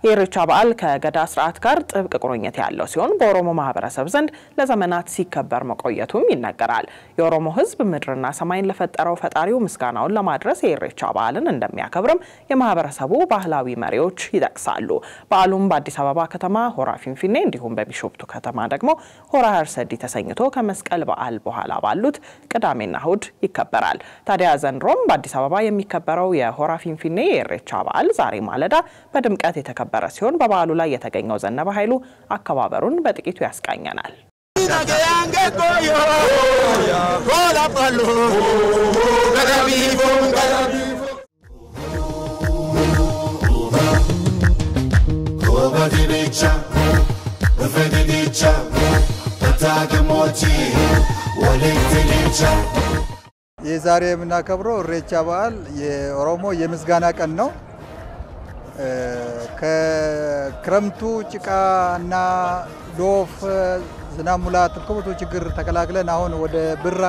የኢሬቻ በዓል ከገዳ ስርዓት ጋር ጥብቅ ቁርኝት ያለው ሲሆን በኦሮሞ ማህበረሰብ ዘንድ ለዘመናት ሲከበር መቆየቱም ይነገራል። የኦሮሞ ሕዝብ ምድርና ሰማይን ለፈጠረው ፈጣሪው ምስጋናውን ለማድረስ የኢሬቻ በዓልን እንደሚያከብርም የማህበረሰቡ ባህላዊ መሪዎች ይጠቅሳሉ። በዓሉም በአዲስ አበባ ከተማ ሆራ ፊንፊኔ እንዲሁም በቢሾፍቱ ከተማ ደግሞ ሆራ ሀርሰዲ ተሰኝቶ ከመስቀል በዓል በኋላ ባሉት ቅዳሜና እሁድ ይከበራል። ታዲያ ዘንድሮም በአዲስ አበባ የሚከበረው የሆራ ፊንፊኔ የኢሬቻ በዓል ዛሬ ማለዳ በድምቀት የተከበረ ሲሆን በበዓሉ ላይ የተገኘው ዘነበ ኃይሉ አከባበሩን በጥቂቱ ያስቃኘናል። የዛሬ የምናከብረው ኢሬቻ በዓል የኦሮሞ የምስጋና ቀን ነው። ከክረምቱ ጭቃና ዶፍ፣ ዝናብ ሙላት ከብዙ ችግር ተከላክለን አሁን ወደ ብራ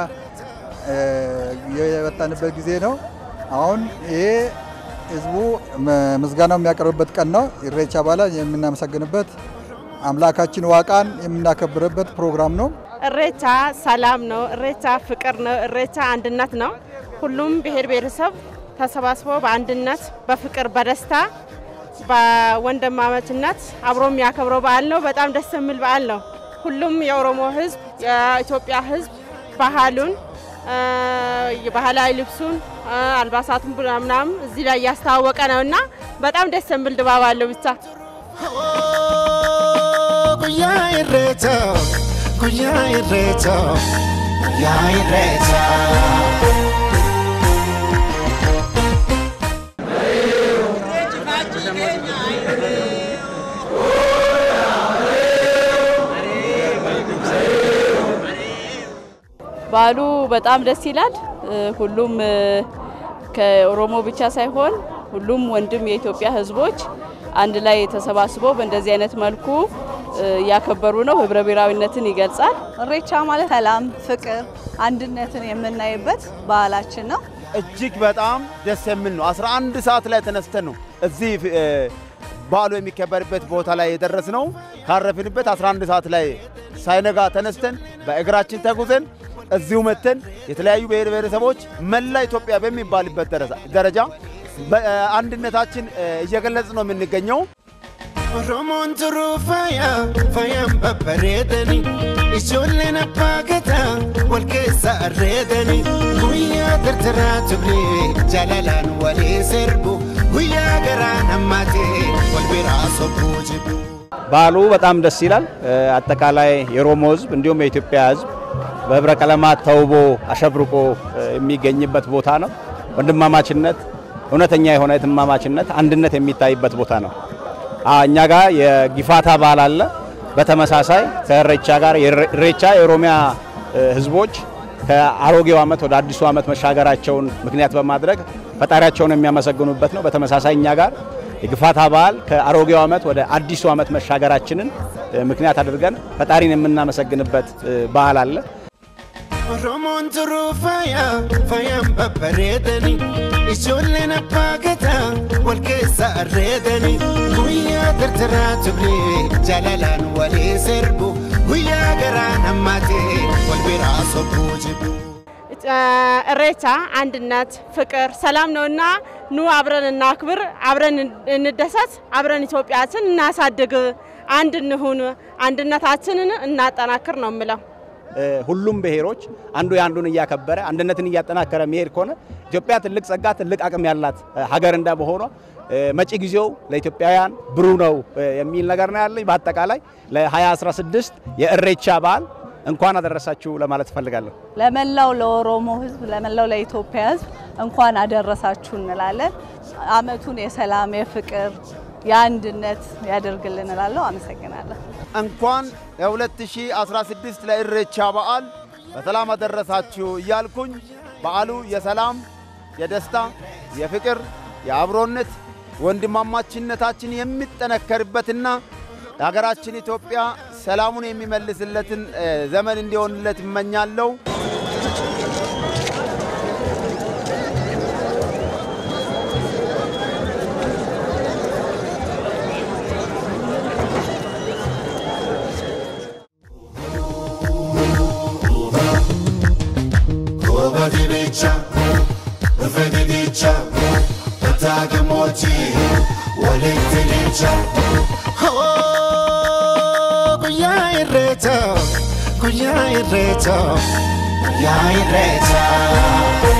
የወጣንበት ጊዜ ነው። አሁን ይሄ ህዝቡ ምስጋናው የሚያቀርብበት ቀን ነው። ኢሬቻ በዓል የምናመሰግንበት አምላካችን ዋቃን የምናከብርበት ፕሮግራም ነው። እሬቻ ሰላም ነው። እሬቻ ፍቅር ነው። እሬቻ አንድነት ነው። ሁሉም ብሔር ብሔረሰብ ተሰባስቦ በአንድነት በፍቅር በደስታ በወንድማማችነት አብሮ የሚያከብረው በዓል ነው። በጣም ደስ የሚል በዓል ነው። ሁሉም የኦሮሞ ህዝብ፣ የኢትዮጵያ ህዝብ ባህሉን የባህላዊ ልብሱን አልባሳቱን ምናምን እዚህ ላይ እያስተዋወቀ ነው እና በጣም ደስ የሚል ድባብ አለው ብቻ ጉያ ኢሬቻ ጉያ ኢሬቻ ጉያ ኢሬቻ በዓሉ በጣም ደስ ይላል። ሁሉም ከኦሮሞ ብቻ ሳይሆን ሁሉም ወንድም የኢትዮጵያ ህዝቦች አንድ ላይ ተሰባስበው በእንደዚህ አይነት መልኩ እያከበሩ ነው። ህብረ ብሔራዊነትን ይገልጻል። ኢሬቻ ማለት ሰላም፣ ፍቅር፣ አንድነትን የምናይበት ባህላችን ነው። እጅግ በጣም ደስ የሚል ነው። 11 ሰዓት ላይ ተነስተን ነው እዚህ በዓሉ የሚከበርበት ቦታ ላይ የደረስ ነው። ካረፍንበት 11 ሰዓት ላይ ሳይነጋ ተነስተን በእግራችን ተጉዘን እዚሁ መተን የተለያዩ ብሔር ብሔረሰቦች መላ ኢትዮጵያ በሚባልበት ደረጃ አንድነታችን እየገለጽ ነው የምንገኘው። ኦሮሞን ቱሩ ፋያ ፋያን በበሬደኒ ijoolleen abbaa gadaa wal keessa arreedani guyyaa tirtiraa turre jaalalaan walii sirbu guyyaa garaan hammaatee wal biraa sobbuu jibbu በዓሉ በጣም ደስ ይላል። አጠቃላይ የኦሮሞ ህዝብ እንዲሁም የኢትዮጵያ ህዝብ በህብረ ቀለማት ተውቦ አሸብርቆ የሚገኝበት ቦታ ነው። ወንድማማችነት፣ እውነተኛ የሆነ እህትማማችነት፣ አንድነት የሚታይበት ቦታ ነው። እኛ ጋር የጊፋታ በዓል አለ። በተመሳሳይ ከኢሬቻ ጋር ኢሬቻ የኦሮሚያ ህዝቦች ከአሮጌው ዓመት ወደ አዲሱ ዓመት መሻገራቸውን ምክንያት በማድረግ ፈጣሪያቸውን የሚያመሰግኑበት ነው። በተመሳሳይ እኛ ጋር የግፋታ በዓል ከአሮጌው ዓመት ወደ አዲሱ ዓመት መሻገራችንን ምክንያት አድርገን ፈጣሪን የምናመሰግንበት በዓል አለ። ኦሮሞን ቱሩ ፋያ ፋያን በበሬደኒ ijoolleen abbaa gadaa wal keessa arreedani guyyaa tirtiraa turre jaalalaan walii sirbu guyyaa garaan hammaatee wal biraa sobbuu jibbu እሬቻ አንድነት፣ ፍቅር፣ ሰላም ነውና ኑ አብረን እናክብር፣ አብረን እንደሰት፣ አብረን ኢትዮጵያችን እናሳድግ፣ አንድ እንሁን፣ አንድነታችንን እናጠናክር ነው የምለው። ሁሉም ብሔሮች አንዱ የአንዱን እያከበረ አንድነትን እያጠናከረ መሄድ ከሆነ ኢትዮጵያ ትልቅ ጸጋ፣ ትልቅ አቅም ያላት ሀገር እንደመሆኗ መጪ ጊዜው ለኢትዮጵያውያን ብሩህ ነው የሚል ነገር ነው ያለኝ። በአጠቃላይ ለ2016 የኢሬቻ በዓል እንኳን አደረሳችሁ ለማለት እፈልጋለሁ። ለመላው ለኦሮሞ ህዝብ፣ ለመላው ለኢትዮጵያ ህዝብ እንኳን አደረሳችሁ እንላለን። አመቱን የሰላም የፍቅር የአንድነት ያደርግልን እላለሁ። አመሰግናለሁ። እንኳን ለ2016 ለኢሬቻ በዓል በሰላም አደረሳችሁ እያልኩኝ በዓሉ የሰላም፣ የደስታ፣ የፍቅር፣ የአብሮነት ወንድማማችነታችን የሚጠነከርበትና የሀገራችን ኢትዮጵያ ሰላሙን የሚመልስለትን ዘመን እንዲሆንለት እመኛለሁ። Fedidicha, Fedidicha, Tagamoti, Walitidicha. Oh, Guya Ireta, Guya Ireta, Guya Ireta.